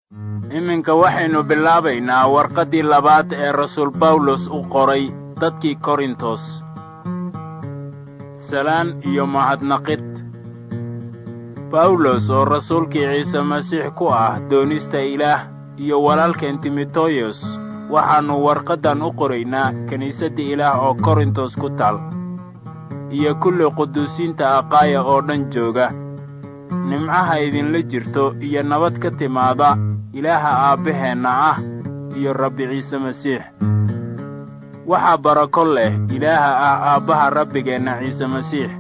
iminka waxaynu bilaabaynaa warqaddii labaad ee rasuul bawlos u qoray dadkii korintos salaan iyo mahadnaqid bawlos oo rasuulkii ciise masiix ku ah doonista ilaah iyo walaalkeen timoteyos waxaannu warqaddan u qoraynaa kiniisadda ilaah oo korintos ku taal iyo kulli quduusiinta aqaaya oo dhan jooga nimcaha idinla jirto iyo nabad ka timaada ilaaha aabbaheenna ah iyo rabbi ciise masiix waxaa barako leh ilaaha ah aabbaha rabbigeenna ciise masiix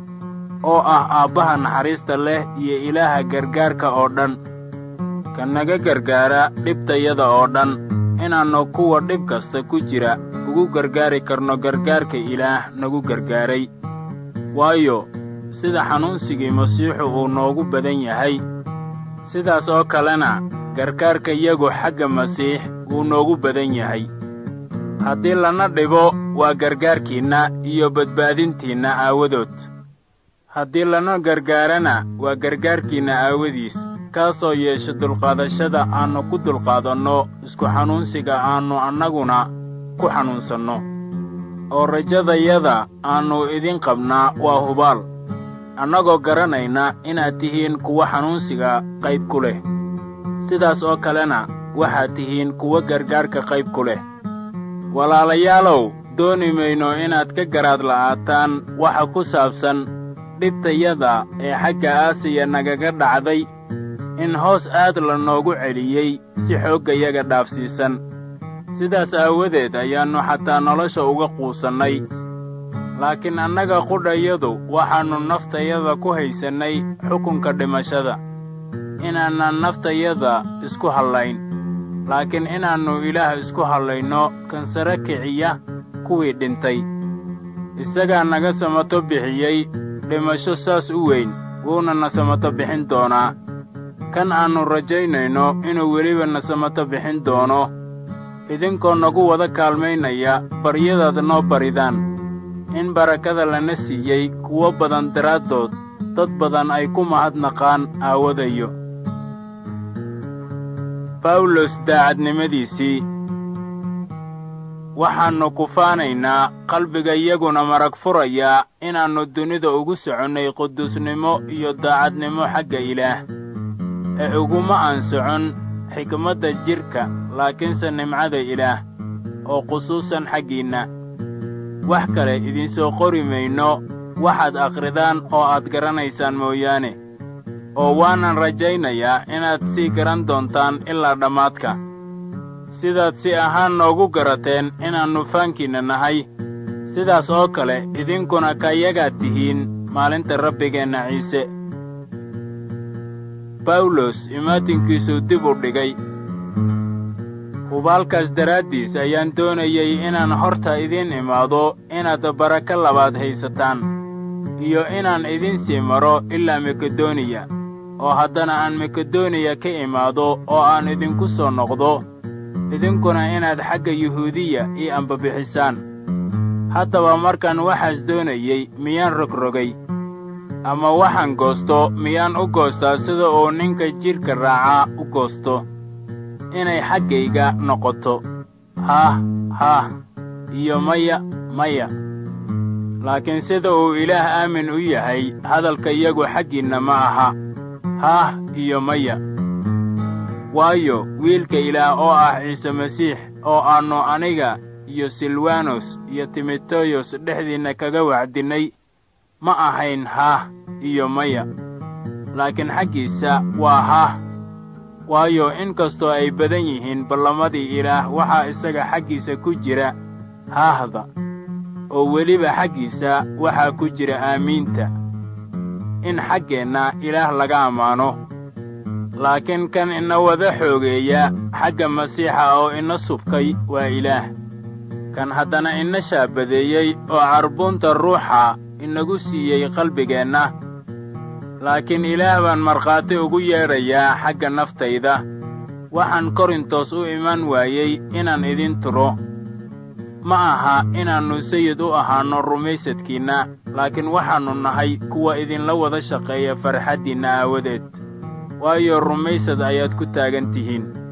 oo ah aabbaha naxariista leh iyo ilaaha gargaarka oo dhan ka naga gargaara dhibtayada oo dhan inaannu kuwa dhib kasta ku jira ugu gargaari karno gargaarka ilaah nagu gargaaray waayo sida xanuunsigii masiixu uu noogu badan yahay sidaas oo kalena gargaarka yagu xagga masiix wuu noogu badan yahay haddii lana dhibo waa gargaarkiinna iyo badbaadintiinna aawadood haddii lana gargaarana waa gargaarkiinna aawadiis kaasoo yeesha dulqaadashada aannu ku dulqaadanno isku xanuunsiga aannu annaguna ku xanuunsanno oo rajadayada aannu idin qabnaa waa hubaal annagoo garanayna inaad tihiin kuwa xanuunsiga qayb ku leh sidaas oo kalena waxaad tihiin kuwa gargaarka qayb ku leh walaalayaalow dooni mayno inaad ka garaad la'aataan waxa ku saabsan dhibtayada ee xagga aasiya nagaga dhacday in hoos aad la noogu celiyey si xooggayaga dhaafsiisan sidaas aawadeed ayaannu xataa nolosha uga quusannay laakiin annaga qudhayadu waxaannu naftayada ku haysannay xukunka dhimashada inaannan naftayada isku hallayn laakiin inaannu ilaah isku hallayno kan sare kiciya kuwii dhintay isagaa naga samato bixiyey dhimasho saas u weyn wuuna na samato bixin doonaa kan aannu rajaynayno inuu weliba na samato bixin doono idinkoo nagu wada kaalmaynaya baryadaad noo baridaan in barakada lana siiyey kuwo badan daraaddood dad badan ay ku mahadnaqaan aawadayo bawlos daacadnimadiisii waxaannu kufaanaynaa qalbigayaguna marag furayaa inaannu dunida ugu soconnay quduusnimo iyo daacadnimo xagga ilaah ee uguma aan socon xikmadda jidhka laakiinse nimcada ilaah oo khusuusan xaggiinna wax kale idinsoo qori mayno waxaad akhridaan oo aad garanaysaan mooyaane oo waanan rajaynayaa inaad sii garan doontaan ilaa dhammaadka sidaad si ahaan noogu garateen inaannu faankiinna nahay sidaas oo kale idinkuna kayagaad tihiin maalinta rabbigeenna ciise bawlos imaatinkiisuu dib u dhigay hubaalkaas daraaddiis ayaan doonayey inaan horta idiin imaado inaad barako labaad haysataan iyo inaan idin sii maro ilaa makedoniya oo haddana aan makedoniya ka imaado oo aan idinku soo noqdo idinkuna inaad xagga yuhuudiya ii ambabixisaan haddaba markaan waxaas doonayey miyaan rogrogay ama waxaan goosto miyaan u goostaa sida uu ninka jidhka raacaa u goosto inay xaggayga noqoto haah haah iyo maya maya laakiin sida uu ilaah aamin u yahay hadalkayagu xaggiinna ma aha haah iyo maya waayo wiilka ilaah oo ah ciise masiix oo aannu aniga iyo silwanos iyo timoteyos dhexdiinna kaga wacdinnay ma ahayn haah iyo maya laakiin xaggiisa waa haah waayo in kastoo ay badan yihiin ballamadii ilaah waxaa isaga xaggiisa ku jira haahda oo weliba xaggiisa waxaa ku jira aamiinta in xaggeenna ilaah laga ammaano laakiin kan ina wada xoogeeya xagga masiixa oo ina subkay waa ilaah kan haddana ina shaabadeeyey oo carbuunta ruuxa inagu siiyey qalbigeenna laakiin ilaah baan markhaati ugu yeedhayaa xagga naftayda waxaan korintos u iman waayey inaan idin turo ma aha inaannu sayid u ahaanno rumaysadkiinna laakiin waxaannu nahay kuwa idinla wada shaqeeya farxaddiinna aawadeed waayo rumaysad ayaad ku taagan tihiin